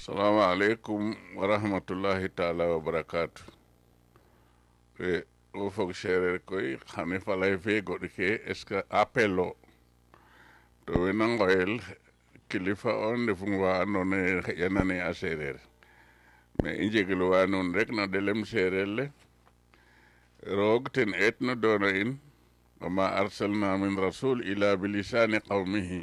salaamaaleykum wa rahmatullahi taala wa barakaatu e o fog sereer koy xane falay fe goɗ ke est ce que appel o to wena ngoyel kilifa on ndefum wa andoona yee xeƴanane a sereer mais i njegluwa nuun rek no ɗelem sereer le roog ten eetno doona in wama arsalna min rasul ila bilisani qawmihi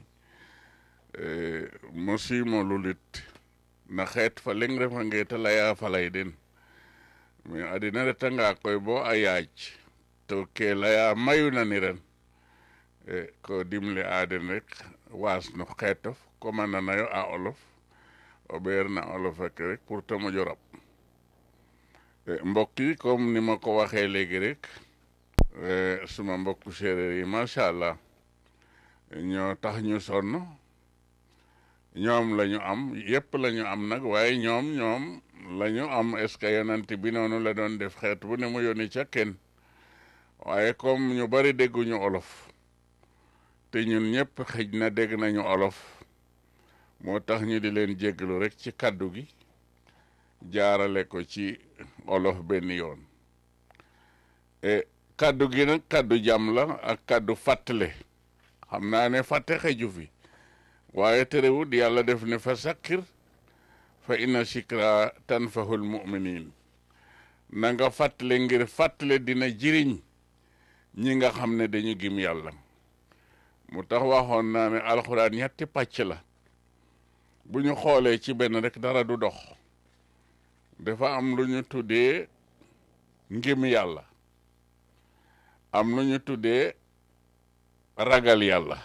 mosimo lulit na xeet fa leŋ refange te laya falay den mais adina retanga koy bo a yaaj to ke laya mayu naniran e ko dimle a den rek waas no xeetof comme a nanayo a olof o ɓeer na olof ak rek pour te moƴo rab mbokk yi comme ni ma ko waxee léegi rek suma mbokku séeréer yi macha allah ñoo tax ñu sonn ñoom la ñu am yépp la ñu am nag waaye ñoom ñoom la ñu am est ce que yonent bi noonu la doon def xeet bu ne mu yónni ca kenn waaye comme ñu bari dégguñu olof te ñun ñëpp xëj na dégg nañu olof moo tax ñu di leen jéggalu rek ci kaddu gi jaarale ko ci olof benn yoon e kaddu gi nag kaddu jàmm la ak kaddu fàttale xam naa ne fàtte xeju fi waaye terewut yàlla def ne fa sakkir fa inna sikra tanfahul muminin na nga fàttale ngir fàttale dina jiriñ ñi nga xam ne dañu gim yàlla mu tax waxoon naa ne alxuraan ñetti pàcc la bu ñu xoolee ci benn rek dara du dox dafa am lu ñu tuddee ngim yàlla am lu ñu tuddee ragal yàlla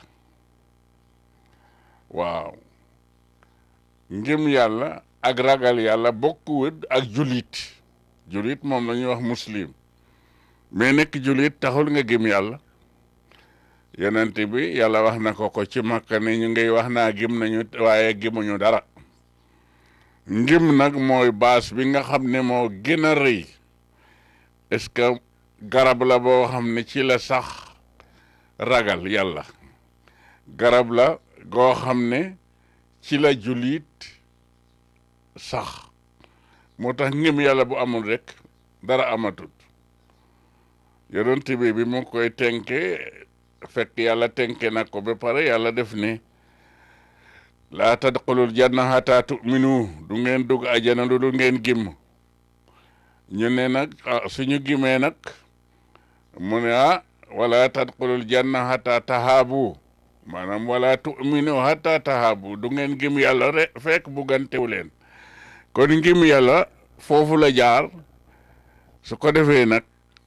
waaw ngim yàlla ak ragal yàlla bokkuwut ak julit julit moom la ñuy wax muslim mais nekk julit taxul nga gëm yàlla yonent bi yàlla wax na ko ko ci makka ne ñu ngay wax naa gëm nañu waaye gëmuñu dara ngim nag mooy baas bi nga xam ne moo gën a rëy est-ce que garab la boo xam ne ci la sax ragal yàlla garab la goo xam ne ci la julit sax moo tax ngëm yàlla bu amul rek dara amatut yonent bi bi mu koy tenke fekk yàlla tenke na ko ba pare yàlla def ne laa tadxulul janna hatta tuminu du ngeen dugg ajana lu dul ngeen gimm ñu ne nag suñu gimee nag mu ne ah wala tadxulul janna hatta tahaabu maanaam wala tuminu hatta tahaabu du ngeen gim yàlla rek fekk buggantewu leen kon ngim yàlla foofu la jaar su ko defee nag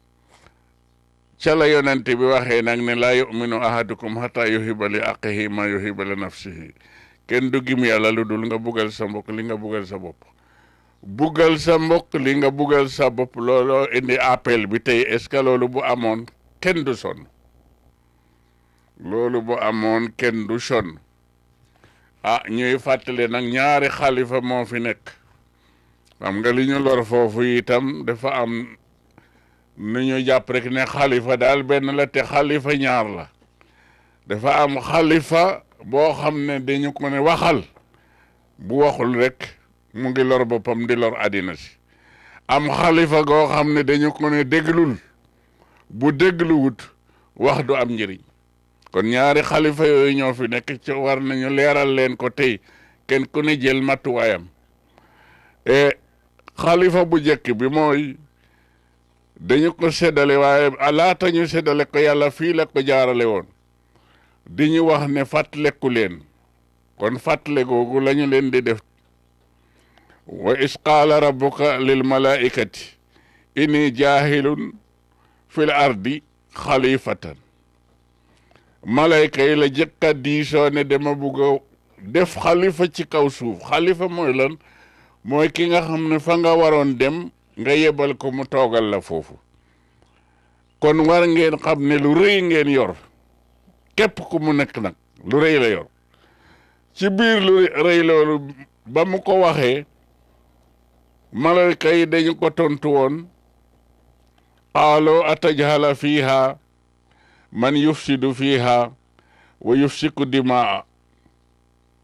ca la yonent bi waxee nag ne laa yuminu ahadukum hatta yuhiba li aqihi ma yuhiba li nafsihi kenn du gim yàlla lu dul nga buggal sa mbokk li nga buggal sa bopp buggal sa mbokk li nga buggal sa bopp looloo indi appel bi tey est ce que loolu bu amoon kenn du sonn loolu bu amoon kenn du sonn ah ñuy fàttale nag ñaari xalifa moo fi nekk xam nga li ñu lor foofu itam dafa am nu ñu jàpp rek ne xalifa daal benn la te xalifa ñaar la dafa am xalifa boo xam ne dañu ko ne waxal bu waxul rek mu ngi lor boppam di lor àddina si am xalifa goo xam ne dañu ko ne déglul bu dégluwut wax du am njëriñ kon ñaari xalifa yooyu ñoo fi nekk ci war nañu leeral leen ko tey kenn ku ne jël matuwaayam e xalifa bu njëkk bi mooy dañu ko séddale waaye laata ñu séddale ko yàlla fii la ko jaarale woon di ñu wax ne fàttaleku leen kon fàttale googu la ñu leen di def wa is qaala rabbuka lil malaikati inni jaahilun fil ardi xalifatan malayka yi la jëkka diisoo ne dama bugg a def xalifa ci kaw suuf xalifa mooy lan mooy ki nga xam ne fa nga waroon dem nga yebal ko mu toogal la foofu kon war ngeen xam ne lu rëy ngeen yor képp ku mu nekk nag lu rëy la yor ci biir lu rëy loolu ba mu ko waxee malayka yi dañu ko tontu woon qaaloo atajhala fiiha man yufsidu fiiha wa yufsiku dimaa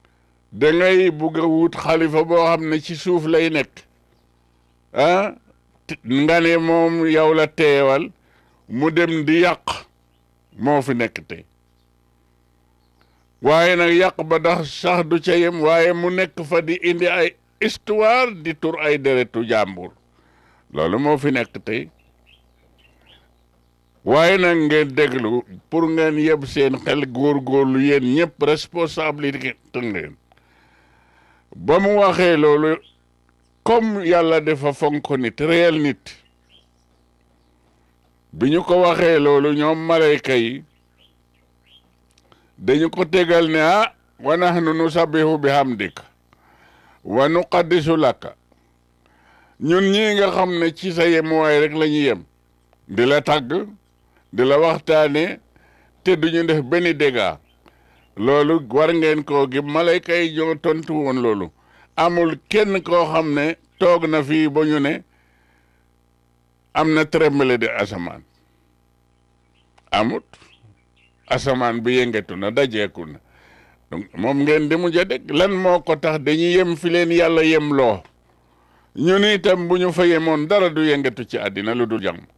dangay bugg a wut xalifa boo xam ne ci suuf lay nekk ah nga ne moom yow la teewal mu dem di yàq moo fi nekk tey waaye nag yàq ba dax sax du ca yem waaye mu nekk fa di indi ay histoire di tur ay deretu jàmbur loolu moo fi nekk tey waaye nag ngeen déglu pour ngeen yeb seen xel góorgóorlu yéen ñëpp responsabilité ngeen ba mu waxee loolu comme yàlla dafa fonk nit réel nit bi ñu ko waxee loolu ñoom malayka yi dañu ko tegal ne ah wa nahnu nusabbihu bi hamdika wa nuqaddisu laka ñun ñii nga xam ne ci sa yemuwaay rek la ñu yem di la tàgg di la waxtaane te duñu def benn dégât loolu war ngeen koo gi malayka yi ñoo tontu woon loolu amul kenn koo xam ne toog na fii ba ñu ne am na tremblement de asamaan amut asamaan bi yëngatu na dajeeku na donc moom ngeen di mujj a dégg lan moo ko tax dañuy yem fi leen yàlla yem loo ñun itam bu ñu fa yemoon dara du yëngatu ci àddina lu dul jàmm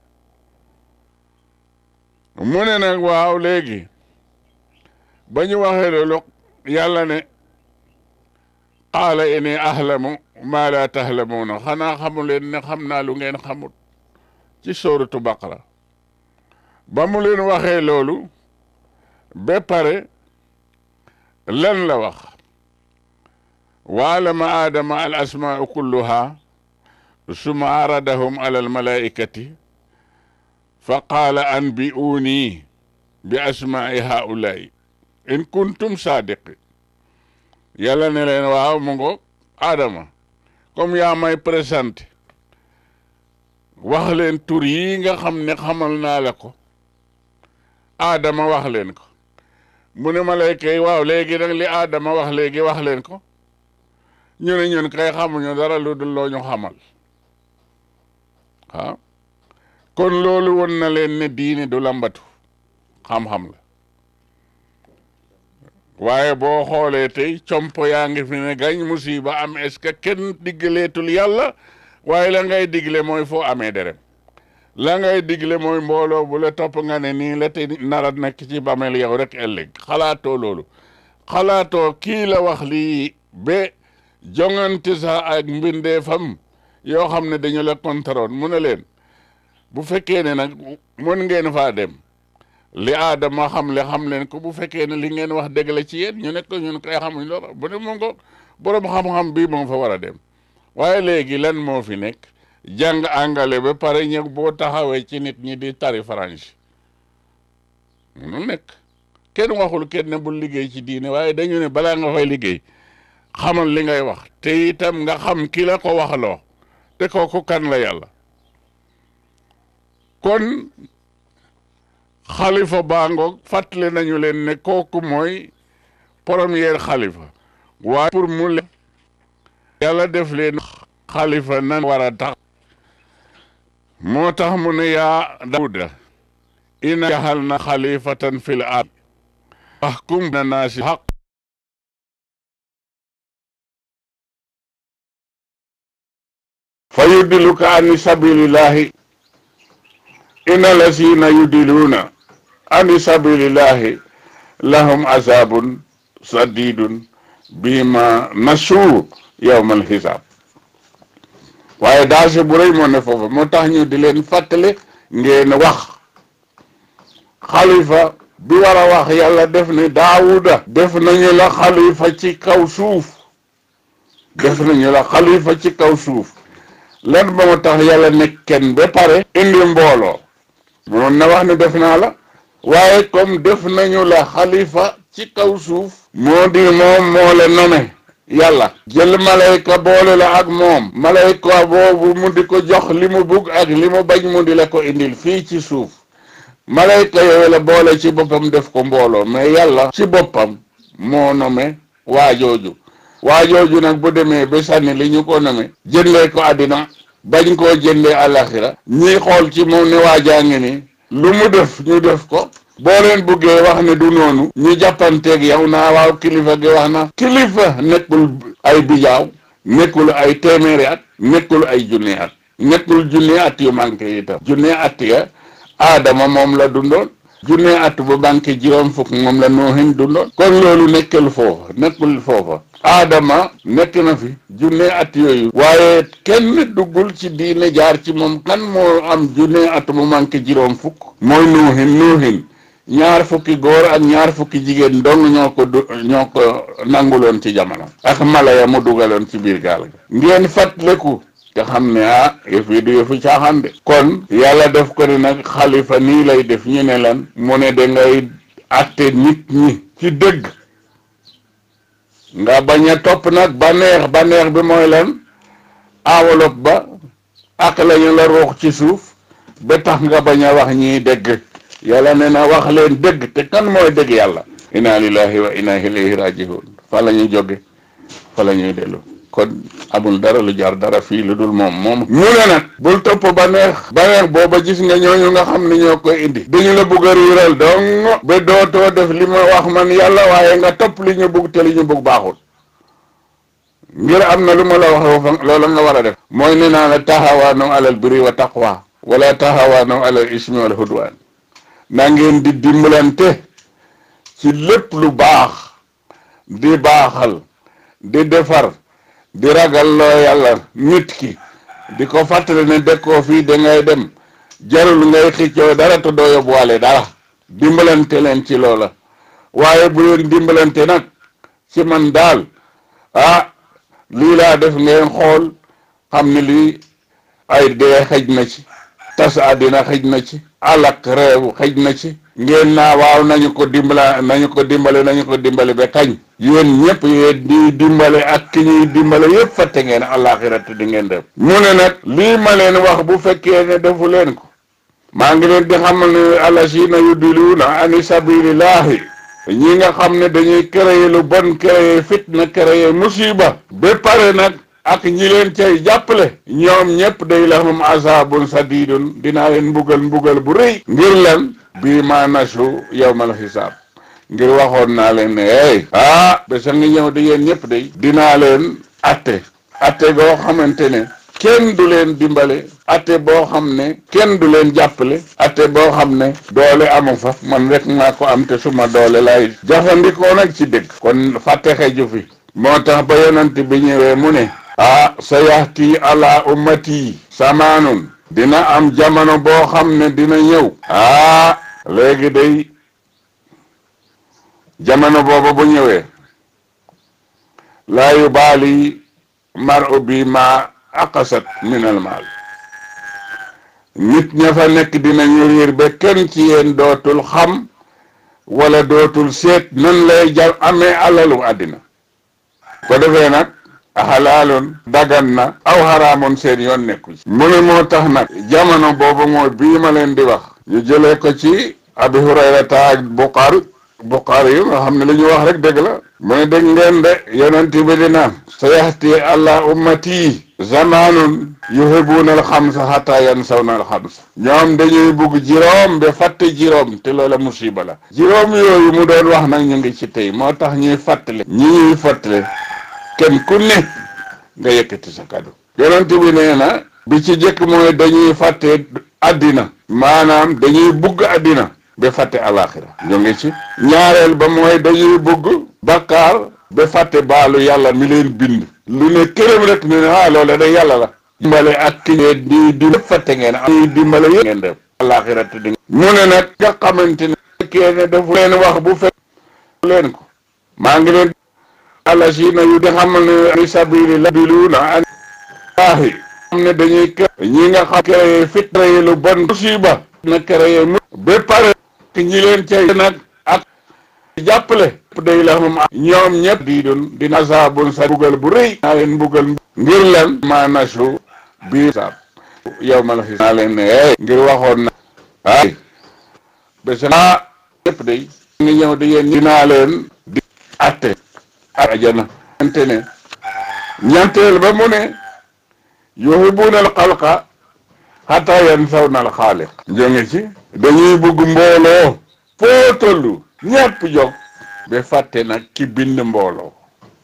mu ne nag waaw léegi ba ñu waxee loolu yàlla ne qaala inni ahlamu maa laa tahlamuuna xanaa xamu leen ne xam naa lu ngeen xamut ci sóoratu baqara ba mu leen waxee loolu ba pare lan la wax wa alama aadama al asmaau kulluha summa aradahum ala al malaikati fa qaala anbi'uuni bi asmaai haulaai in kuntum saadiqi yàlla ne leen waaw mu ngo aadama comme yaa may présenté wax leen tur yi nga xam ne xamal naa la ko aadama wax leen ko mu ne malayka yi waaw léegi nag li aadama wax léegi wax leen ko ñu ne ñun kay xamuñu dara lu dul loo ñu xamal waaw kon loolu won na leen ne diine du lambatu xam-xam la waaye boo xoolee tey compo yaa ngi fi ne gañ musiba am est-ce que kenn diggaleetul yàlla waaye la ngay digle mooy foo amee derem la ngay digle mooy mbooloo bu la topp nga ne nii la te nara nekk ci bamel yow rek ëllëg xalaatoo loolu xalaatoo kii la wax lii ba jongante sax ak mbindeefam yoo xam ne dañu la kontaroon mu ne leen bu fekkee ne nag mën ngeen faa dem li aadama xam le xam leen ko bu fekkee ne li ngeen wax dëgg la ci yéen ñu nekk ñun kay xamuñ loolu bu ne moom ko borom xam-xam bii moom fa war a dem waaye léegi lan moo fi nekk jàng angale ba pare ñëw boo taxawee ci nit ñi di tari français munul nekk kenn waxul kenn ne bul liggéey ci diine waaye dañu ne balaa nga fay liggéey xamal li ngay wax te itam nga xam ki la ko waxloo te kooku kan la yàlla kon xalifa baangoog fàttali nañu leen ne kooku mooy premier xalifa waaye pour mu le yàlla def leen xalifa nan war a tax moo tax mu ne yaa Daawuda inna jaxal na xalifatan fil ard fahkum na naasi xaq fa yudilluka ani sabilillahi inna lasina yudiluuna ani sabilillahi lahum azabun sadidun bima nasu yawmal xisaab waaye danger bu rëy moo ne foofu moo tax ñu di leen fàttali ngeen wax xalifa bi war a wax yàlla def ne daawuda def nañu la xalifa ci kaw suuf def nañu la xalifa ci kaw suuf lan ba mu tax yàlla nekk kenn ba pare indi mbooloo moom na wax ne def naa la waaye comme def nañu la xalifa ci kaw suuf moo di moom moo la nome yàlla jël malayka boole la ak moom malayka boobu mu di ko jox li mu bugg ak li mu bañ mu di la ko indil fii ci suuf malayka yooyu la boole ci boppam def ko mbooloo mais yàlla ci boppam moo nome waajooju waajooju nag bu demee ba sànni li ñu ko nome jëndee ko àddina bañ koo jëndee àlaxira ñii xool ci moom ne waajaa ngi ni lu mu def ñu def ko boo leen buggee wax ne du noonu ñu jàppanteeg yow naa waaw kilifa gi wax na kilifa nekkul ay bijaaw nekkul ay téeméeri at nekkul ay junni at nekkul junni at yu manqué itam junni at ya aadama moom la dundoon junne at bu banque juróom fukk moom la noohin dundoon kon loolu nekkul foofa nekkul foofa aadama nekk na fi junne at yooyu waaye kenn duggul ci diine jaar ci moom kan moo am junne at mu manque juróom fukk mooy noohin noohin ñaar fukki góor ak ñaar fukki jigéen dong ñoo ko du ñoo ko nanguloon ci jamono ak mala ya mu dugaloon ci biir gaal ga ngeen fàttaliku nga xam ne ah yëf yi du yëfu caaxaan de kon yàlla def ko ni nag xalifa nii lay def ñu ne lan mu ne da ngay atte nit ñi ci dëgg nga bañ a topp nag baneex baneex bi mooy lan enveloppe ba ak lañu la ruux ci suuf ba tax nga bañ a wax ñii dëgg yàlla ne na wax leen dëgg te kan mooy dëgg yàlla inna lillahi wa inna ilayhi rajiun fa la ñuy jóge fa la ñuy dellu kon amul dara lu jar dara fii lu dul moom moom mu ne nag bul topp ba neex ba neex booba gis nga ñooñu nga xam ne ñoo koy indi dañu la bugg a riiral dong ba dootoo def li ma wax man yàlla waaye nga topp li ñu bugg te li ñu bugg baaxul ngir am na lu ma la wax loola nga war a def mooy ne naa la taxawaanu alal birri wa taqwa wala taxawaanu alal ismi wal hudwaan na ngeen di dimbalante ci lépp lu baax di baaxal di defar di ragal loo yàlla nit ki di ko fàttali ne dëkkoo fii da ngay dem jarul ngay xiccoo dara te doo yóbbuwaale dara dimbalante leen ci loola waaye bu leen dimbalante nag ci man daal ah lii laa def ngeen xool xam ne lii ay dee xëj na ci tas àddina xëj na ci alak réew xëj na ci ngeen naa waaw nañu ko dimbala nañu ko dimbale nañu ko dimbale ba kañ yéen ñëpp yéen di dimbale ak ki ñuy dimbale yëpp fàtte ngeen àllaaxiratu di ngeen def mu ne nag lii ma leen wax bu fekkee ne defu leen ko maa ngi leen di xamal ne allasina yudiluuna ani sabilillahi ñi nga xam ne dañuy créer lu bon créer fitna créer musiba ba pare nag ak ñi leen cay jàppale ñoom ñëpp day lahum azabun sadidun dinaa leen mbugal mbugal bu rëy ngir lan bii ma nasu yawmal xisaab ngir waxoon naa leen ne hey ah ba sa ngi ñëw di yéen ñëpp day dinaa leen atte atte goo xamante ne kenn du leen dimbale atte boo xam ne kenn du leen jàppale atte boo xam ne doole amu fa man rek maa ko am te suma doole lay jafandikoo nag ci dëgg kon fàtte xeju fi moo tax ba yonent bi ñëwee mu ne ah sa yaxti ala ummati samaanun dina am jamono boo xam ne dina ñëw ah léegi day jamono booba bu ñëwee laa yubaali mar u bi ma aqasat min al maal nit ña fa nekk dinañu riir ba kenn ci yéen dootul xam wala dootul seet nan lay ja amee alalu àddina ko defee nag xalaaloon dagan na aw xaraamoon seen yoon nekku ci mu ne moo tax nag jamono boobu mooy bii ma leen di wax ñu jëlee ko ci abi hurayrata ak buxaari buxaari yu nga xam ne li ñu wax rek dëgg la mu ne dégg ngeen de yonent bi di naan sa yaxti allah ummati zamanun yuhibuuna al xamsa xata yansawna al xamsa ñoom dañuy bugg juróom ba fàtte juróom te loola musiba la juróom yooyu mu doon wax nag ñu ngi ci tey moo tax ñuy fàttale ñi ñuy fàttale kenn ku ne nga yëkkati sa kàddu yonent bi nee na bi ci jëkk mooy dañuy fàtte àddina maanaam dañuy bugg àddina ba fàtte alaxira ñu ngi ci ñaareel ba mooy dañuy bugg bakkaar ba fàtte baalu yàlla mi leen bind lu ne këram rek ne ah loola da yàlla la dimbale ak ki ngeen di di fàtte ngeen am dimbale yëpp ngeen def alaxira te di mu ne nag nga xamante ne fekkee ne dafa leen wax bu fekk leen ko maa ngi leen allasina yu di xamal ne fi sabilillah diluuna an laahi xam ne dañuy kë ñi nga xam créé fit créé lu bon musiba na créé mu ba pare ñi leen cay nag ak jàppale day la moom ñoom ñëpp di doon dina saabun sa bugal bu rëy naa leen bugal ngir lan ma nasu bii saab yow ma la fi naa leen ne hey ngir waxoon na ay ba sa ñëpp day ngi ñëw di yéen dinaa leen di atte ajana ante ne ñanteel ba mu ne yuhibuuna al xalqa xataa yansawna al xaaliq jóge ci dañuy bugg mbooloo foo tollu ñépp jóg ba fàtte nag ki bind mbooloo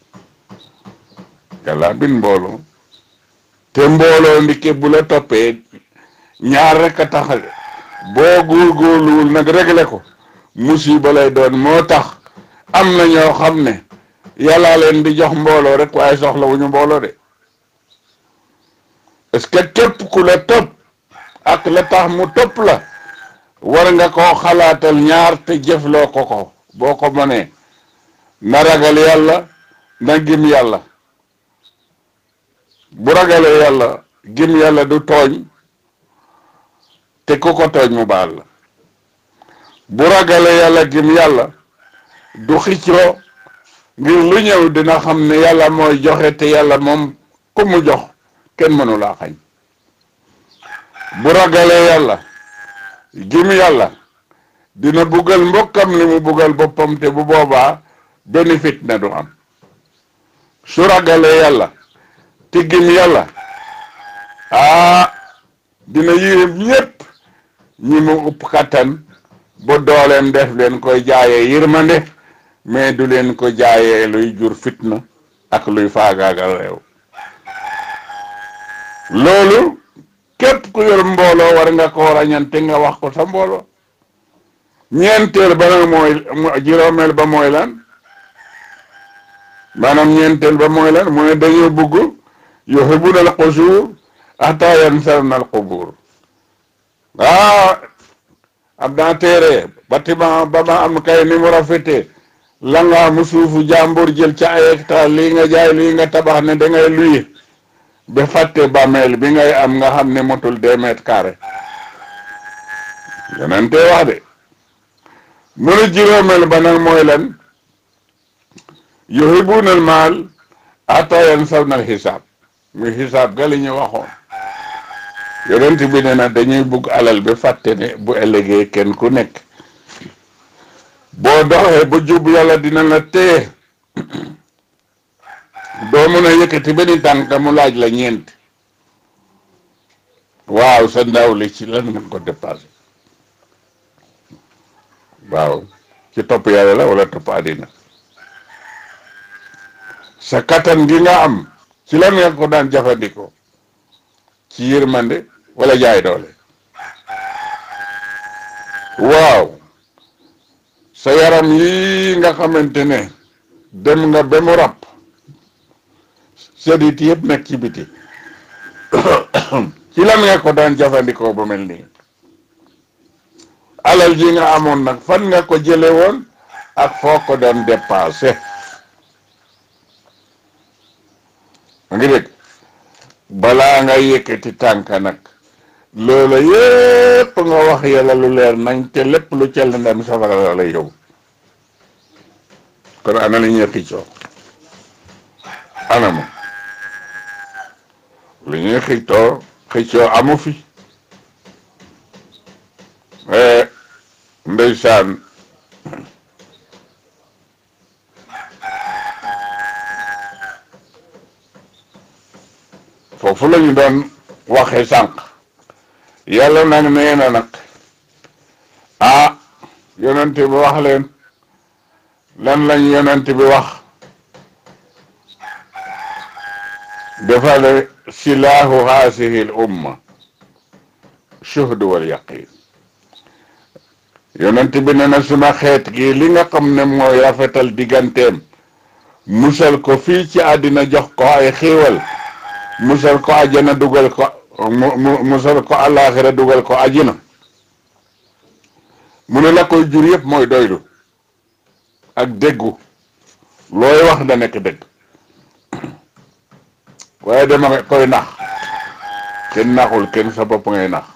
yàlla bind mbooloo te mbooloo ndike bu la toppee ñaar rek a tax boo góorgóorluwul nag réglé ko musiba lay doon moo tax am na ñoo xam ne yàllaa leen di jox mbooloo rek waaye soxla wu ñu mbooloo de est-ce que képp ku la topp ak la tax mu topp la war nga koo xalaatal ñaar te jëfloo ko ko boo ko mënee na ragal yàlla na gim yàlla bu ragalee yàlla gim yàlla du tooñ te ku ko tooñ mu baal la bu ragalee yàlla gim yàlla du xicroo ngir lu ñëw dina xam ne yàlla mooy joxe te yàlla moom ku mu jox kenn mënu laa xañ bu ragalee yàlla gim yàlla dina buggal mbokkam li mu buggal boppam te bu boobaa benn fitna du am su ragalee yàlla te gim yàlla aa dina yërëm ñépp ñi mu upp kattan ba dooleem def leen koy jaayee yërmande mais du leen ko jaayee luy jur fitna ak luy faagaagal réew loolu képp ku yor mbooloo war nga ko rañante nga wax ko sa mbooloo ñeenteel ba nag mooy juróomeel ba mooy lan maanaam ñeenteel ba mooy lan mu ne dañoo bugg yuhibbuna al qusuur hatta yansawna al qubuur ah am naa téere bâtiment ba ma am kay ni mu rafetee la nga am suufu jàmbur jël ca ay hectare lii nga jaay lii nga tabax ne da ngay luye ba fàtte bàmmeel bi ngay am nga xam ne motul deux mètres carrés yeneen te wax de mu ne juróomeel ba nag mooy lan yuhibbuna al maal hatta yansawna al xisaab muy xisaab ga li ñu waxoon yonent bi ne na dañuy bugg alal ba fàtte ne bu ëllëgee kenn ku nekk boo doxee ba jub yàlla dina la téye doo mun a yëkkati benn tànk mu laaj la ñeent waaw sa ndaw li ci lan nga ko dépassé waaw ci topp yàlla la wala topp àddina sa kattan gi nga am ci lan nga ko daan jëfandikoo ci yërmande wala jaay doole waaw sa yaram yi nga xamante ne dem nga ba mu ràpp sedit yëpp nekk ci biti ci lan nga ko daan jëfandikoo ba mel nii alal ji nga amoon nag fan nga ko jële woon ak foo ko doon dépensé ma ngi dégg balaa nga yëkkati tànk nag loola yépp nga wax yàlla lu leer nañ te lépp lu cell ndem safara la lay yóbbu kon ana li ñuy xiccoo ana moom li ñuy xiccoo xiccoo amu fi ndeysaan foofu la ñu doon waxee sànq yàlla nag nee na nag ah yonent bi wax leen lan lañ yonent bi wax defale silaahu haasihi l umma shuhdu wal yaqin yonent bi ne na suma xeet gi li nga xam ne mooy rafetal digganteem musal ko fii ci àddina jox ko ay xiiwal musal ko ajjana dugal ko mu musal ko àllaaxira dugal ko ajjina mu ne la koy jur yëpp mooy doylu ak déggu looy wax da nekk dégg waaye dama koy nax kenn naxul kenn sa bopp ngay nax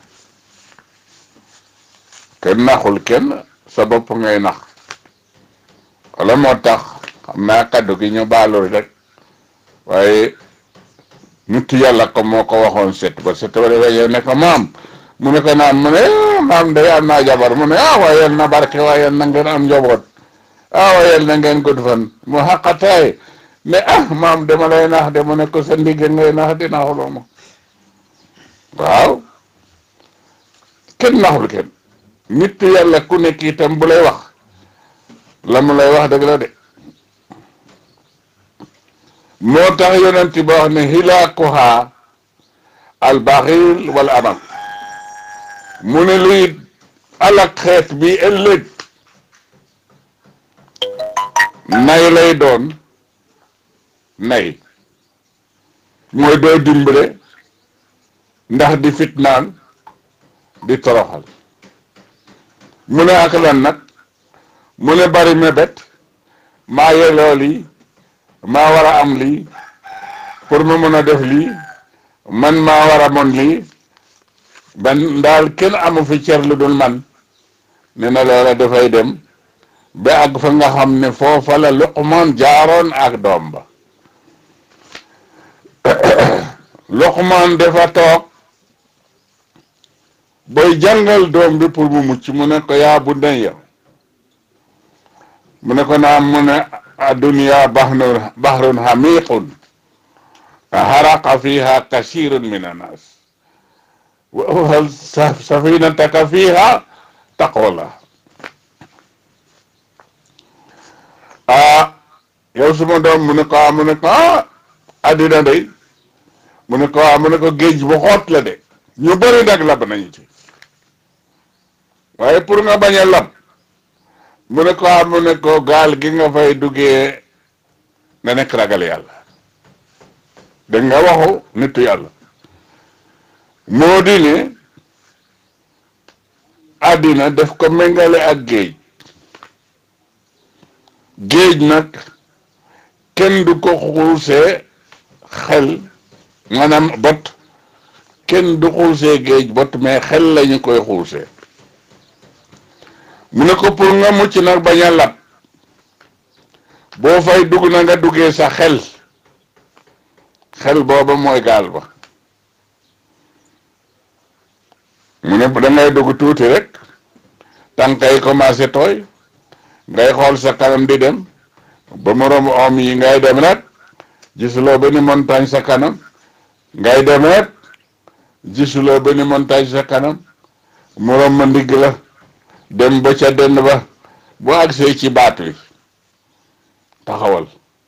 kenn naxul kenn sa bopp ngay nax wala moo tax xam naa kaddu gi ñu baalul rek waaye nit yàlla ko moo ko waxoon set ba set ba defee yow ne ko maam mu ne ko naan mu ne maam day am naa jabar mu ne ah waaye yal na barke waaye yal na ngeen am njaboot ah waaye yal na ngeen gudd fan mu xaqataay ne ah maam dama lay nax de mu ne ko sa ndigge ngay nax di naxuloo ma waaw kenn naxul kenn nit yàlla ku nekk itam bu lay wax la mu lay wax dëgg la de moo tax yonent ba wax ne hilaakuha albaxil wal amal mu ne luy alak xeet bi ëllëg nay lay doon nay mooy doo dimbale ndax di fitnaan di toroxal mu ne ak lan nag mu ne bari mébét maa yelloo lii maa war a am lii pour ma mën a def lii man maa war a mon lii ban daal kenn amu fi cer lu dul man ne na loola dafay dem ba ak fa nga xam ne foofa la Luqmaan jaaroon ak doom ba Luqmaan dafa toog booy jàngal doom bi pour mu mucc mu ne ko yaa bunayya mu ne ko naam mu ne adduniya bahrun bahrun hamiqun haraqa fiha kasirun min annas wa awhal safinataka fiha taqwallah ah yow suma doom mu ne ko ah mu ne ko ah addina day mu ne ko ah mu ne ko géej bu xoot la de ñu bëri nag lab nañu ci waaye pour nga bañ a lab mu ne ko ah mu ne ko gaal gi nga fay duggee na nekk ragal yàlla dégg nga waxu nitu yàlla moo di ne àddina def ko méngale ak géej géej nag kenn du ko xuusee xel maanaam bot kenn du xuusee géej bot mais xel lañu koy xuusee mu ne ko pour nga mucc nag bañ a lab boo fay dugg na nga duggee sa xel xel booba mooy gaal ba mu ne da ngay dugg tuuti rek tànk yi commencé tooy ngay xool sa kanam di dem ba mu romb om yi ngay dem rek gisuloo benn montagne sa kanam ngay dem rek gisuloo benn montagne sa kanam mu romb ndigg la dem ba ca dënn ba boo agsee ci baat wi taxawal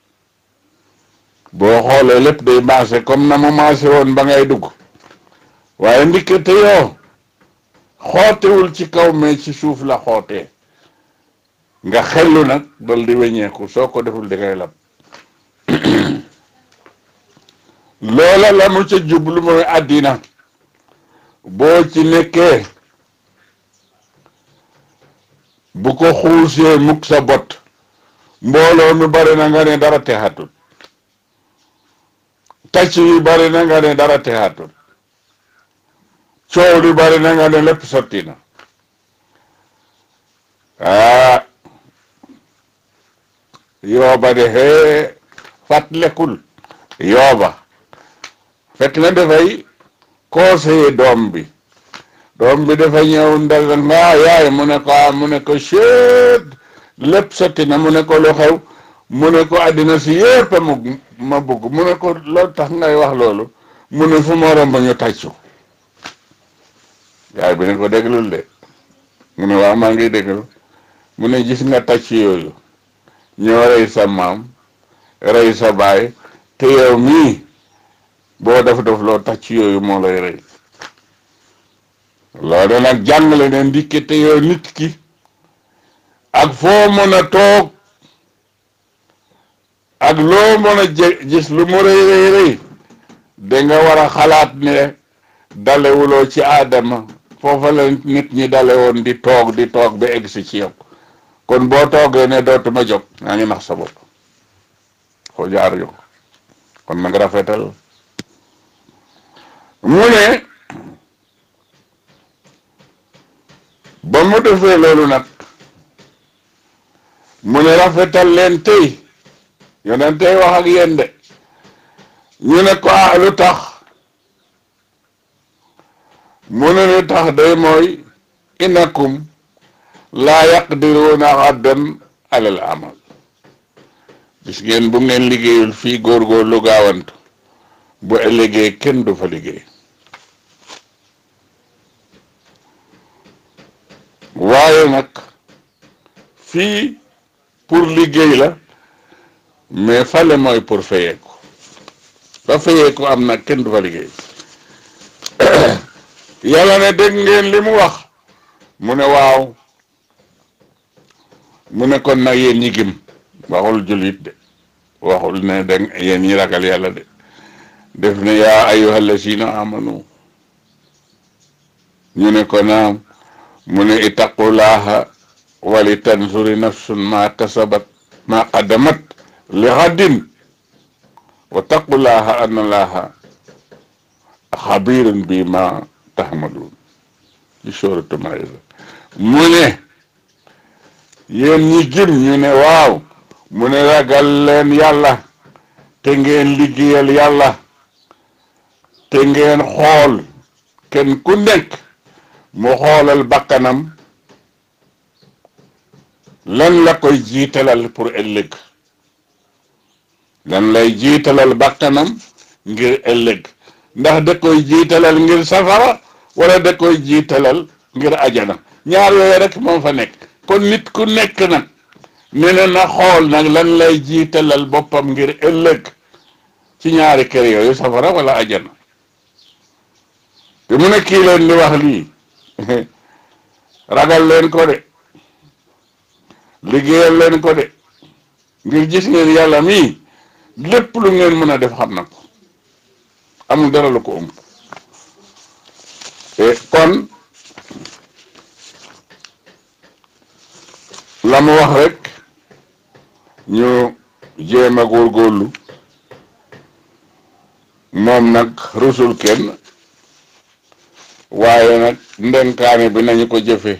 boo xoolee lépp day maase comme na mu maase woon ba ngay dugg waaye ndikkate yoo xootewul ci kaw mais ci suuf la xootee nga xellu nag dal di weññeeku soo ko deful di ngay lab loola la mu ca jublu mooy àddina boo ci nekkee bu ko xuusee mukk sa bot mbooloo mi bari na nga ne dara texatul tacc yi bari na nga ne dara texatul coow li bari na nga ne lépp sotti na ah yooba de hee fàttalekul yooba fekk na dafay conseiller doom bi doom bi dafa ñëw ndal nga yaay mu ne ko mu ne ko chet lépp sotti na mu ne ko lu xew mu ne ko àddina si yépp mu ma bugg mu ne ko loolu tax ngay wax loolu mu ne fu ma romb ñu tàccu yaay bi ne ko déglul de mu ne waaw maa ngi déglu mu ne gis nga tàcc yooyu ñoo rey sa maam rey sa baay te yow mii boo def def loo tàcc yooyu moo lay rey loolu nag jàngale ne ndikke te yow nit ki ak foo mën a toog ak loo mën a gis lu mu rëy rëy rëy da nga war a xalaat ne dalewuloo ci aadama foofa la nit ñi dale woon di toog di toog ba egsi ci yow kon boo toogee ne dootuma jóg yaa ngi nax sa bopp foo jaar yow kon nag rafetal mu ne ba mu defee loolu nag mu ne rafetal leen tey yonent tey wax ak yéen de ñu ne ko ah lu tax mu ne lu tax day mooy inakum laa yaqdiruuna xaddan alal amal gis ngeen bu ngeen liggéeyul fii góorgóorlu gaawantu bu ëllëgee kenn du fa liggéey waaye nag fii pour liggéey la mais fale mooy pour fayeeku ba fayeeku am nag kenn du fa liggéey yàlla ne dégg ngeen li mu wax mu ne waaw mu ne kon nag yéen ñi gëm waxul jullit de waxul ne dégg yéen ñi ragal yàlla de def ne yaa ayyuha allazina amanu ñu ne ko naam mu ne ittaqullaha wali tanzuri nafsun ma kasabat ma qaddamat li xaddin wa taqullaha anna allaha xabirun bi ma taxmaluun ci sooratu Maïda mu ne yéen ñi gëm ñu ne waaw mu ne ragal leen yàlla te ngeen liggéeyal yàlla te ngeen xool kenn ku nekk mu xoolal bakkanam lan la koy jiitalal pour ëllëg lan lay jiitalal bakkanam ngir ëllëg ndax da koy jiitalal ngir safara wala da koy jiitalal ngir ajana ñaar yooyu rek moom fa nekk kon nit ku nekk nag ne na na xool nag lan lay jiitalal boppam ngir ëllëg ci ñaari kër yooyu safara wala ajana te mu ne kii leen di wax lii ragal leen ko de liggéeyal leen ko de ngir gis ngeen yàlla mii lépp lu ngeen mën a def xam na ko amul dara lu ko ëmb kon la mu wax rek ñu jéem a góorgóorlu moom nag rusul kenn waaye nag ndenkaane bi nañu ko jëfe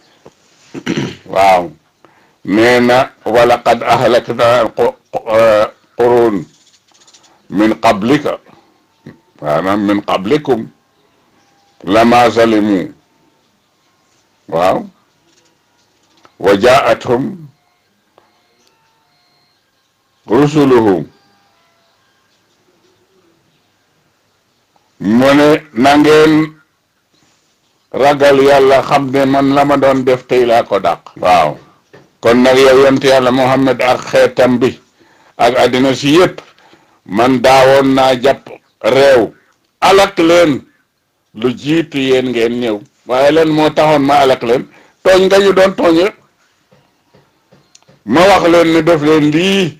waaw nee na wala qad ahlakna qurun min qablika maanaam min qablikum lama zalimu waaw wa jaathum rusuluhum mu ne na ngeen ragal yàlla xam ne man la ma doon def tey laa ko dàq waaw kon nag yow yonent yàlla Muhammad ak xeetam bi ak àddina si yëpp man daawoon naa jàpp réew alak leen lu jiitu yéen ngeen ñëw waaye leen moo taxoon ma alak leen tooñ nga ñu doon tooñ rek ma wax leen ne def leen lii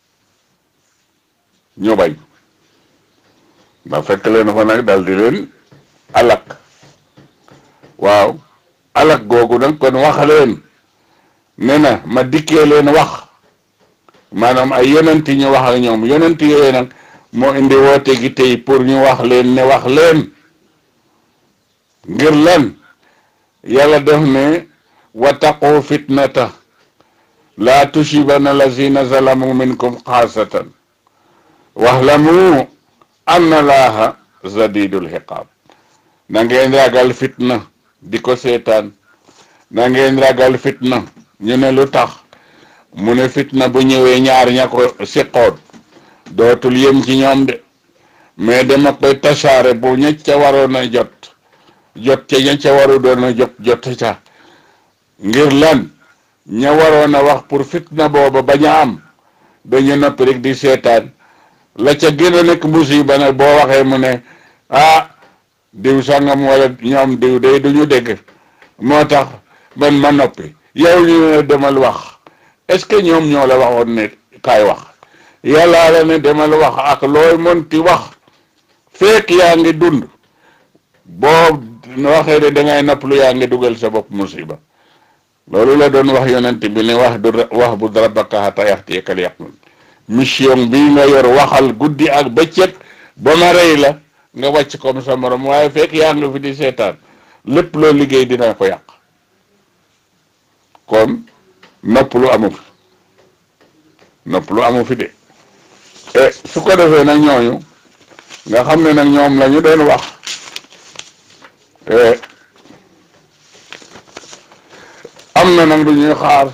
ñu bañ ma fekk leen fa nag dal di leen alak waaw alak googu nag kon wax leen ne na ma dikkee leen wax maanaam ay yonenti ñu wax ak ñoom yonenti yooyu nag moo indi woote gi tey pour ñu wax leen ne wax leen ngir lan yàlla def ne wattaqu fitnata laa tusibanna lazina zalamu minkum xaasatan waxlamu anna laaha zadidul xiqaab na ngeen ragal fitna di ko seetaan na ngeen ragal fitna ñu ne lu tax mu ne fitna bu ñëwee ñaar ña ko siqoon dootul yem ci ñoom de mais dama koy tasaare bu ña ca waroon a jot jot ca ña ca waru doon a jot jot ca ngir lan ña waroon a wax pour fitna booba bañ a am dañu noppi rek di seetaan la ca gën a nekk musiba nag boo waxee mu ne ah diw sangam wala ñoom diw day duñu dégg moo tax man ma noppi yow ñu ne demal wax est-ce que ñoom ñoo la waxoon ne kaay wax yàllaa la ne demal wax ak looy mënti wax fekk yaa ngi dund boo waxee ne dangay noppalu yaa ngi dugal sa bopp musiba loolu la doon wax yonent bi ne wax du wax bu rabbaka hatta yaxtiyakal yaqin mission bi nga yor waxal guddi ak bëccëg ba ma rey la nga wàcc comme sa morom waaye fekk yaa ngi fi di seetaan lépp loo liggéey dina ko yàq kon nopp lu amu fi nopp lu amu fi de e su ko defee nag ñooñu nga xam ne nag ñoom la ñu doon wax am na nag du ñuy xaar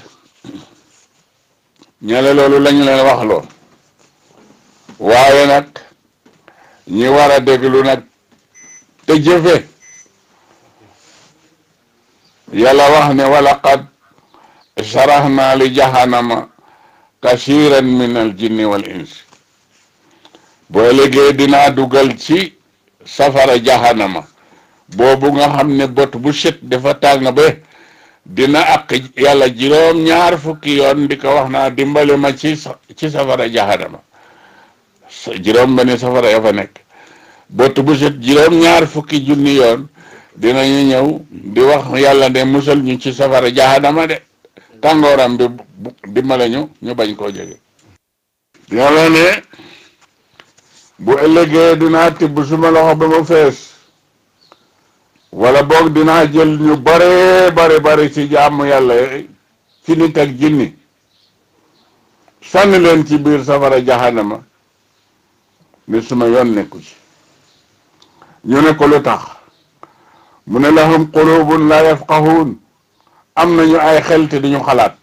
ñale loolu lañu leen wax loo waaye nag ñi war a déglu nag te jëfe yàlla wax ne walaqad sharahna li jahannama kasiran min al jinni wal insi boo léegi dinaa dugal ci safara jahannama boobu nga xam ne bot bu set dafa tàng ba dina ak yàlla juróom ñaar fukki yoon di ko wax naa dimbali ma ci ci safara jahannama juróom benn safara ya fa nekk bot bu set juróom ñaar fukki junni yoon dinañu ñëw di wax yàlla de musal ñu ci safara jahannama de tàngooram bi dimbale ñu ñu bañ koo jege yàlla ne bu ëllëgee dinaa tibb suma loxo ba mu fees wala boog dinaa jël ñu bare bare bare ci jaamu yàlla ci nit ak jinni sànni leen ci biir safara jahannama ni suma yoon nekku ci ñu ne ko lu tax mu ne lahum qulubun la yafqahun am nañu ay xel te duñu xalaat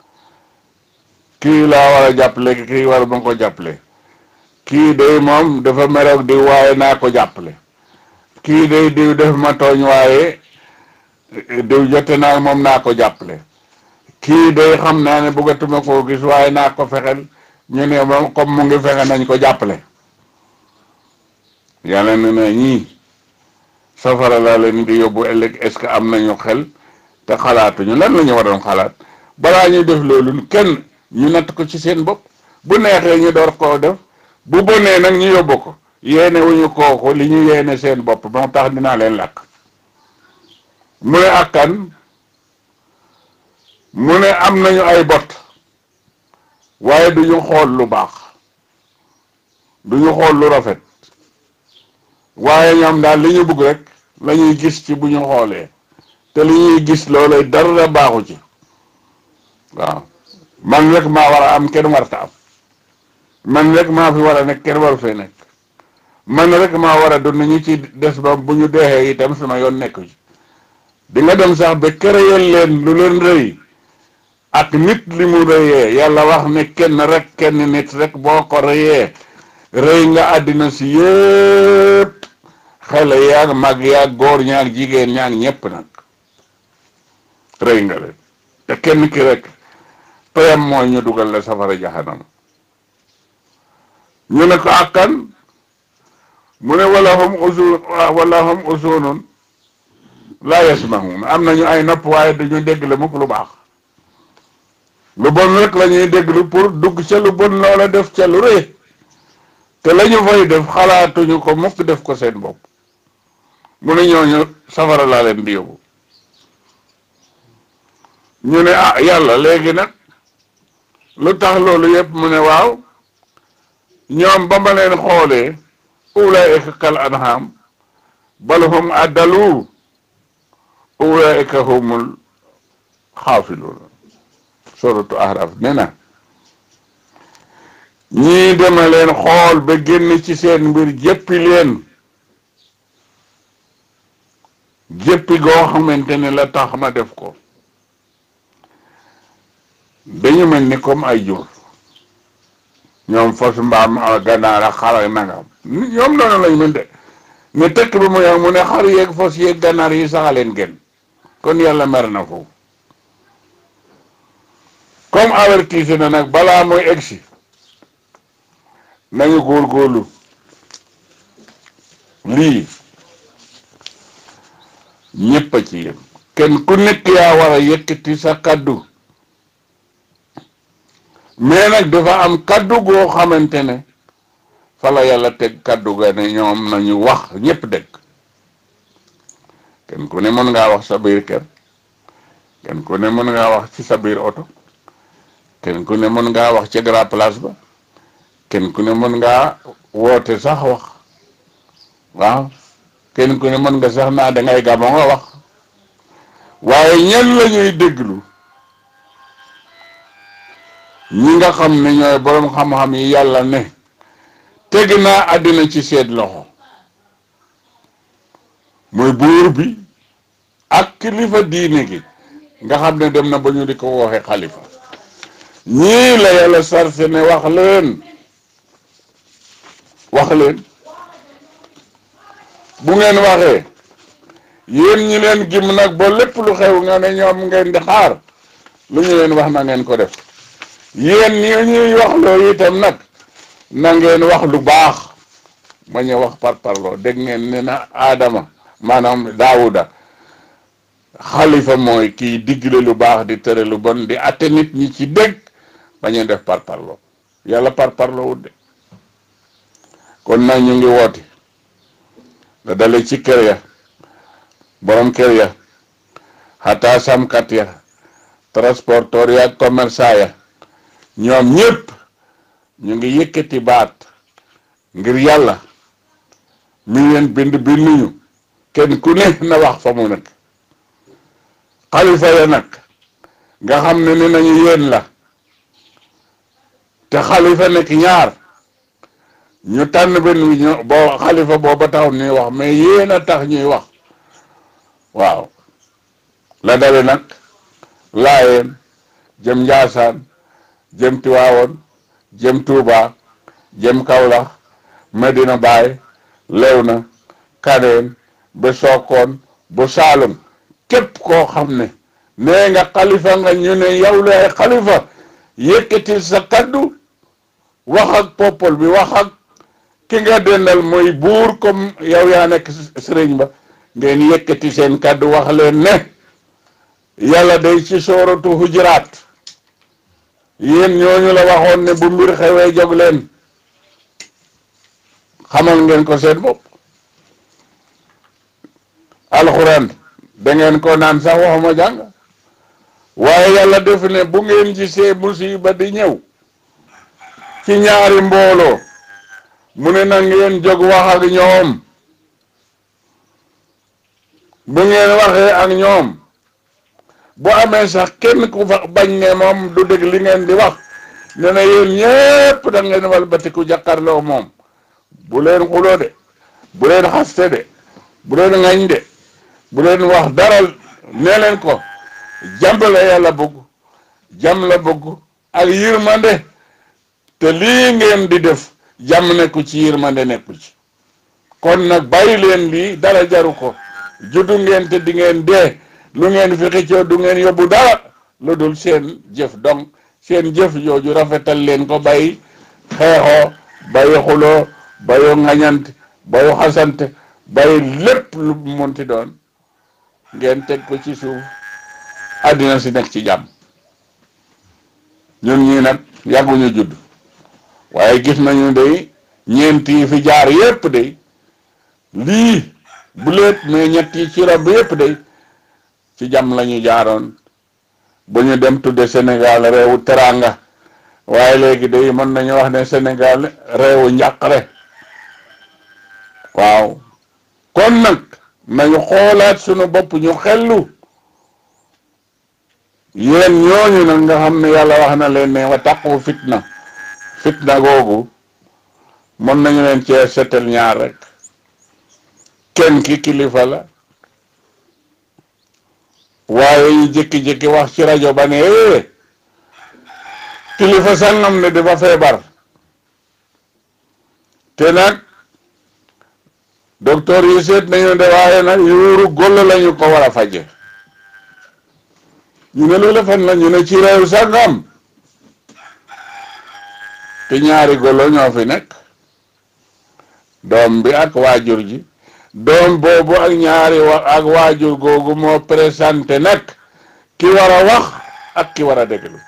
kii laa war a jàppale kii war ma ko jàppale kii day moom dafa meroog di waaye naa ko jàppale kii day diw def ma tooñ waaye diw jote naa moom naa ko jàppale kii day xam naa ne bëggatuma koo gis waaye naa ko fexel ñu ne moom comme mu ngi fexe nañ ko jàppale yàlla ne na ñii safara laa leen di yóbbu ëllëg est-ce que am nañu xel te xalaatuñu lan la ñu waroon xalaat balaa ñuy def loolu kenn ñu natt ko ci seen bopp bu neexee ñu door koo def bu bonee nag ñu yóbbu ko yéene wuñu kooku li ñu yéene seen bopp moo tax dinaa leen làkk mu ne akkan mu ne am nañu ay bot waaye duñu xool lu baax duñu xool lu rafet waaye ñoom daal li ñu bëgg rek la ñuy gis ci bu ñu xoolee te li ñuy gis loolu dara baaxu ci waaw man rek maa war a am kenn warta am man rek maa fi war a nekk kenn waru fee nekk man rek maa war a dund ñu ci des ba bu ñu deexee itam sama yoon nekku ci di nga dem sax ba kërëyal leen lu leen rëy ak nit li mu rëyee yàlla wax ne kenn rek kenn nit rek boo ko rëyee rëy nga àddina si yëpp xale yaag mag yaag góor ñaag jigéen ñaag ñépp nag rëy nga leen te kenn ki rek payam mooy ñu dugal la safara jaxanama ñu ne ko akkan mu ne wala hum usun wala hum usunun laa yasmahun am nañu ay nopp waaye dañu dégg la mukk lu baax lu bon rek la ñuy déglu pour dugg ca lu bon loola def ca lu rëy te la ñu fay def xalaatuñu ko mukk def ko seen bopp mu ne ñooñu safara laa leen di yóbbu ñu ne ah yàlla léegi nag lu tax loolu yëpp mu ne waaw ñoom ba ma leen xoolee ulaika kal anham bal hum addalu ulaika humul xaafiluuna suratu ahraf nee na ñii dema leen xool ba génn ci seen mbir jëppi leen jëppi goo xamante ne la tax ma def ko dañu mel ni comme ay jur ñoom fos mbaam ganaar ak xar ak nangam ñoom noonu lañ mën de ne tekk bi mu yow mu ne xar yeeg fos yeeg ganaar yi saxaleen gën kon yàlla mer na foofu comme avertise na nag balaa mooy egsi nañu góorgóorlu lii ñépp a ci yem kenn ku nekk yaa war a yëkkati sa kaddu mais nag dafa am kaddu goo xamante ne fa la yàlla teg kaddu ga ne ñoom nañu wax ñépp dégg kenn ku ne mën ngaa wax sa biir kër kenn ku ne mën ngaa wax ci sa biir oto kenn ku ne mën ngaa wax ci grand place ba kenn ku ne mën ngaa woote sax wax waaw kenn ku ne mën nga sax naa dangay gamo nga wax waaye ñen la ñuy déglu ñi nga xam ne ñooy boroom xam-xam yi yàlla ne teg naa àddina ci seen loxo muy buur bi ak kilifa diine gi nga xam ne dem na ba ñu di ko wooxe xalifa ñii la yàlla sarse ne wax leen wax leen bu ngeen waxee yéen ñi leen gim nag ba lépp lu xew nga ne ñoom ngeen di xaar lu ñu leen wax na ngeen ko def yéen ñi ñuy wax loolu itam nag na ngeen wax lu baax ma ñu wax par parloo dégg ngeen ne na Adama maanaam Daawuda xalifa mooy kiy digle lu baax di tere lu bon di atte nit ñi ci dégg ba ñu def par parloo yàlla par parloo wut de kon nag ñu ngi woote da dale ci kër ya borom kër ya xataa samkat ya transporteur ya ak commerçant ya ñoom ñépp ñu ngi yëkkati baat ngir yàlla mi leen bind binduñu kenn ku ne na wax fa mu nekk xalifa ya nag nga xam ne ni nañu yéen la te xalifa nekk ñaar ñu tànn benn wi ñu boo xalifa booba taxul ñuy wax mais yéen a tax ñuy wax waaw la dale nag laayeen jëm njaasaan jëm tiwaawoon jëm tuuba jëm kawlax medina baay lewna kaneen ba sookoon ba saalum képp koo xam ne nee nga xalifa nga ñu ne yow lay xalifa yëkkatil sa kaddu wax ak popol bi wax ak ki nga dendal mooy buur comme yow yaa nekk sëriñ ba ngeen yëkkati seen kaddu wax leen ne yàlla day ci sooratu hujuraat yéen ñooñu la waxoon ne bu mbir xewee jóg leen xamal ngeen ko seen bopp alxuraan da ngeen ko naan sax waxuma jàng waaye yàlla def ne bu ngeen gisee musiba di ñëw ci ñaari mbooloo mu ne na ngeen jóg wax ak ñoom bu ngeen waxee ak ñoom bu amee sax kenn ku fa bañ ne moom du dégg li ngeen di wax ne na yéen ñépp da ngeen walbatiku jàkkaarloo moom bu leen xuloo de bu leen xaste de bu leen ŋañ de bu leen wax dara nee leen ko jàmm la yàlla bëgg jàmm la bëgg ak yërmande te lii ngeen di def jàmm nekku ci yërmande nekku ci kon nag bàyyi leen lii dara jaru ko juddu ngeen te di ngeen dee lu ngeen fi xëccoo du ngeen yóbbu dara lu dul seen jëf donc seen jëf jooju rafetal leen ko bàyyi xeexoo bàyyi xuloo bàyyi ŋañante bàyyi xasante bàyyi lépp lu munti doon ngeen teg ko ci suuf àddina si nekk ci jàmm ñun ñii nag yàgguñu judd waaye gis nañu day ñeent yi fi jaar yépp day lii bu leet mais ñett yi ci rab yépp day ci jàmm la ñu jaaroon bu ñu dem tudde Sénégal réewu teranga waaye léegi day mën nañu wax ne Sénégal réewu njàqare waaw kon nag nañu xoolaat sunu bopp ñu xellu yéen ñooñu nag nga xam ne yàlla wax na leen ne wa taqu fitna fitna googu mën nañu leen cee setal ñaar rek kenn ki kilifa la waaye ñu jékki-jékki wax ci rajo ba ne eh kilifa sangam ne dafa feebar te nag docteur yi seet nañu de waaye nag yuuru góll lañu ko war a faje ñu ne loolu fan la ñu ne ci réew sangam te ñaari golo ñoo fi nekk doom bi ak waajur ji doom boobu ak ñaari wa ak waajur googu moo présenté nag ki war a wax ak ki war a déglu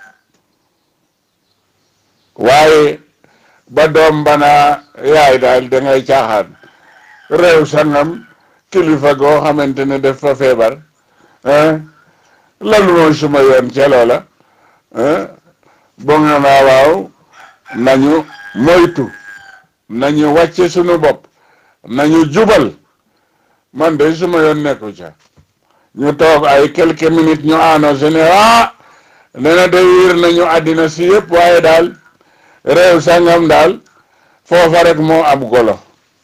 waaye ba doom bana yaay daal da ngay caaxaan réew sangam kilifa goo xamante ne def fa feebar lan mooy suma yoon ca loola bo nga naa waaw nañu moytu nañu wàcce sunu bopp nañu jubal man de suma yoon nekku ca ñu toog ay quelques minutes ñu annoncé ne ah nee na de wiir nañu àddina si yëpp waaye daal réew sangam daal foofa rek moo am golo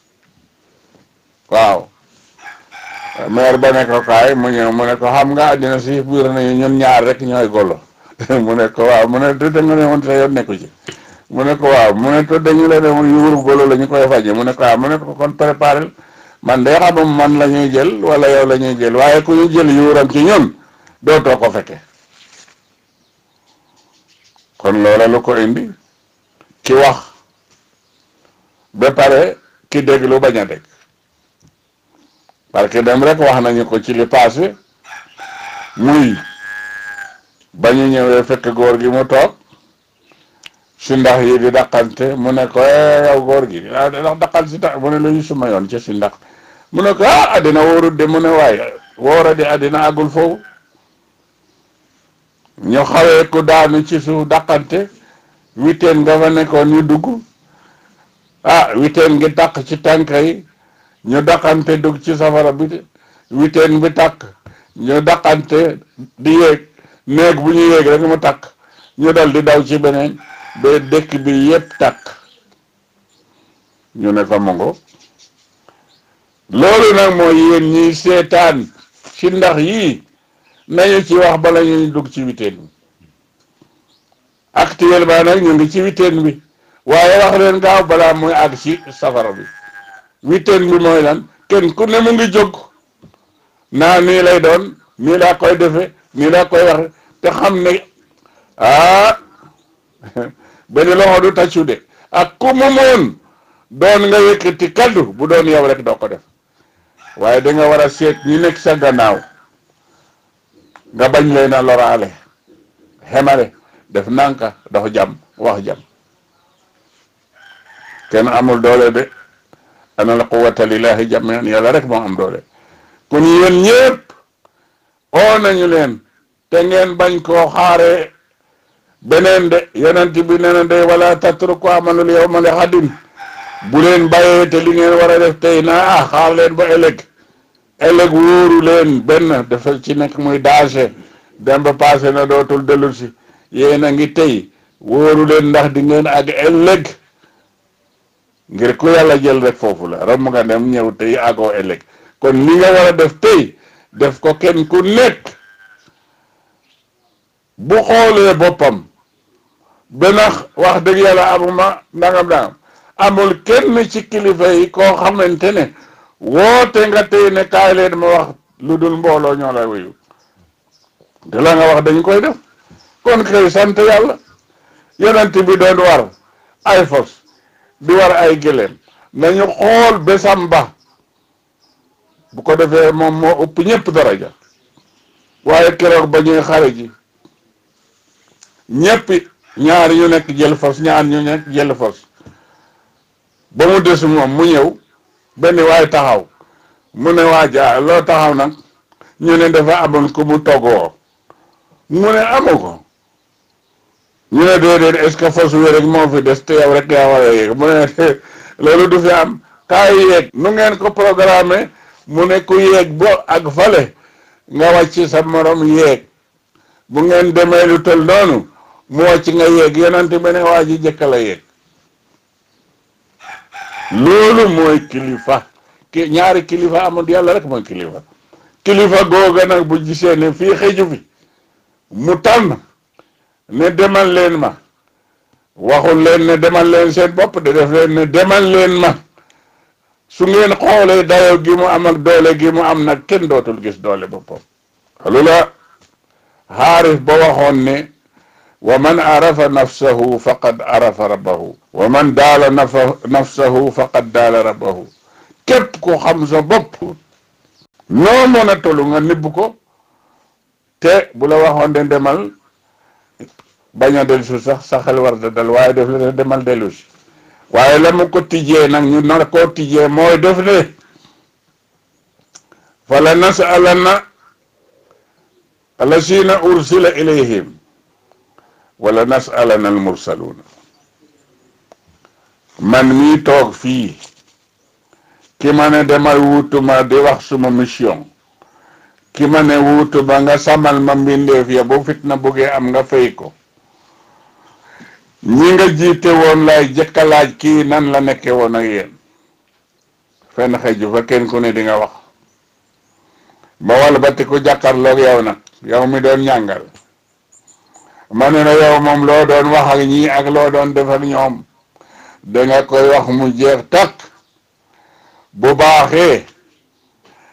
waaw maire ba ne ko kaay mu ñëw mu ne ko xam nga àddina si yëpp wiir nañu ñun ñaar rek ñooy golo mu ne ko waaw mu ne te da nga ne woon sa yoon nekku ci mu ne ko waaw mu ne ko dañu la ne woon yuuru golo la ñu koy faje mu ne ko waaw mu ne ko kon préparé man de xamum man la ñuy jël wala yow la ñuy jël waaye ku ñu jël yuuram ci ñun dootoo ko fekke kon loola lu ko indi ki wax ba pare ki déglu bañ a dégg parce que dem rek wax nañu ko ci li passé muy ba ñu ñëwee fekk góor gi mu toog si ndax yi di daqante mu ne ko yow góor gi ah ndax daqal si tax mu ne lu ñu suma yoon ci si ndax mu ne ko ah addina wóorut de mu ne waaye wóora di addina àggul foofu ñu xawee ku daanu ci suuf daqante witeen nga fa nekkoon ñu dugg ah witeen ngi tàq ci tànk yi ñu daqante dugg ci safara bi witeen bi tàkk ñu daqante di yéeg néeg bu ñu yéeg rek mu tàkk ñu dal di daw ci beneen ba dëkk bi yépp tàkk ñu ne ko mongo loolu nag mooy yéen ñiy seetaan ci ndax yii nañu ci wax bala ñuy dugg ci witeen bi actuellement nag ñu ngi ci witeen bi waaye wax leen gaaw balaa muy àgg ci safara bi witeen bi mooy lan kenn ku ne mu ngi jóg naa nii lay doon nii laa koy defe nii laa koy waxe te xam ne ah benn loxo du tàccu de ak ku mu moon doon nga yëkkati kaddu bu doon yow rek doo ko def waaye da nga war a seet ñi nekk sa gannaaw nga bañ leen a loraale xemale def nanka dox jàmm wax jàmm kenn amul doole de ana la quwwata lillahi jamian yàlla rek moo am doole kon yéen ñëpp oo nañu leen te ngeen bañ koo xaare beneen de yonent bi nee na de wala tatruku amalul yawma li xadin bu leen bàyyee te li ngeen war a def tey naa ah xaar leen ba ëllëg ëllëg wóoru leen benn dafa ci nekk muy danger dem ba passé na dootul dellu si yéen a ngi tey wóoru leen ndax di ngeen àgg ëllëg ngir ku yàlla jël rek foofu la ram nga dem ñëw tey àggoo ëllëg kon li nga war a def tey def ko kenn ku nekk bu xoolee boppam benn wax dëgg yàlla amuma ndangam ndangam amul kenn ci kilifa yi koo xamante ne woote nga tey ne kaay leen ma wax lu dul mbooloo ñoo la wuyu te la nga wax dañ koy def kon kay sant yàlla yonent bi doon war ay fos di war ay gëléem nañu xool bésam ba bu ko defee moom moo ëpp ñëpp daraja waaye keroog ba ñuy xare ji ñëpp ñaar ñu nekk jël fos ñaar ñu nekk jël fos ba mu des moom mu ñëw benn waay taxaw mu ne waa ja loo taxaw nag ñu ne dafa amoon ku mu toggoo mu ne amu ko ñu ne déedéet est-ce que fos wi rek moo fi des te yow rek yaa war a yéeg mu ne loolu du fi am kaay yéeg nu ngeen ko programmé mu ne ku yéeg bo ak fale nga wàcc sa morom yéeg bu ngeen demee lu tol noonu mu wàcc nga yéeg yonante beneen waa ji jëkka la yéeg loolu mooy kilifa ki ñaari kilifa amul yàlla rek mooy kilifa kilifa googa nag bu gisee ne fii xëju fi mu tànn ne demal leen ma waxul leen ne demal leen seen bopp de def leen ne demal leen ma su ngeen xoolee dayo gi mu am ak doole gi mu am nag kenn dootul gis doole boppam lu la xaarif ba waxoon ne wa man arafa nafsahu faqad arafa rabbahu wa man daala nafa nafsahu faqad daala rabbahu képp ku xam sa bopp noo mën a tollu nga nibb ko te bu la waxoon de demal bañ a dellu si sax sa xel war da dal waaye def le demal dellu si waaye la mu ko tijjee nag ñu nar koo tijjee mooy def ne fala nasalanna allasina ursila ilayhim wala nasalana al mursaluna man mii toog fii ki ma ne demal wutuma di wax suma mission ki ma ne wutuma nga samal ma mbindeef ya bu fitna buggee am nga fay ko ñi nga jiite woon lay jëkka laaj kii nan la nekke woon ak yéen fenn xëju fa kenn ku ne di nga wax ba wala ba ti ku jàkkarloog yow nag yow mi doon ñàngal ma ne la yow moom loo doon wax ak ñii ak loo doon def ak ñoom danga koy wax mu jeex takk bu baaxee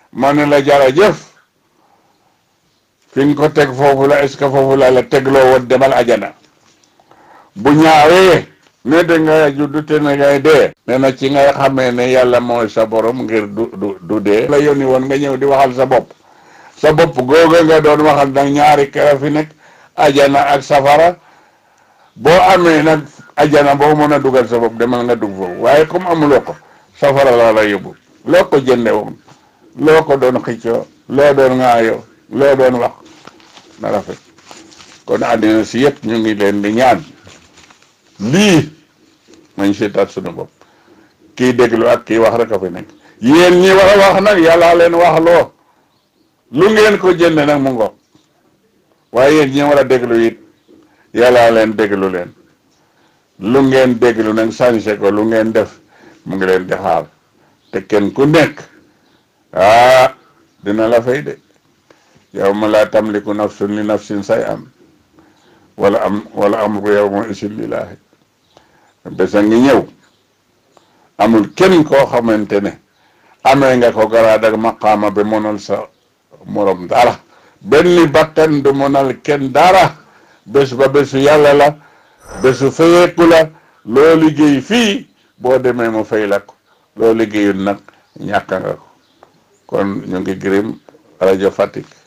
ma ne la jërëjëf fi nga ko teg foofu la est-ce que foofu la la tegloo woon demal ajana bu ñaawee ne da nga juddu te ne ngay dee nee na ci ngay xamee ne yàlla mooy sa borom ngir du du du dee la yónni woon nga ñëw di waxal sa bopp sa bopp googa nga doon waxal nag ñaari kera fi nekk ajana ak safara boo amee nag ajana boo mën a dugal sa bopp demal nga dugg foofu waaye comme amuloo ko safara la la yóbbu loo ko jënde woon loo ko doon xiccoo loo doon ŋaayoo loo doon wax na rafet kon àddina si yëpp ñu ngi leen di ñaan lii nañ seetaat sunu bopp kii déglu ak kii wax rek a fi nekk yéen ñi war a wax nag yàllaa leen wax loo lu ngeen ko jënd nag mu ngoog waaye yéen ñi war a déglu it yàllaa leen déglu leen lu ngeen déglu nag changé ko lu ngeen def mu ngi leen di xaar te kenn ku nekk ah dina la fay de yow ma laa tamliku nafsun li nafsin say am wala am wala amru yow ma isin lillaahi besa ngi ñëw amul kenn koo xamante ne amee nga ko garaad ak maqaama bi mënal sa morom dara benn bakkan du mënal kenn dara bés ba bésu yàlla la bésu fayeeku la loo liggéey fii boo demee mu fay la ko loo liggéeyul nag ñàkk nga ko kon ñu ngi gërëm rajo Fatick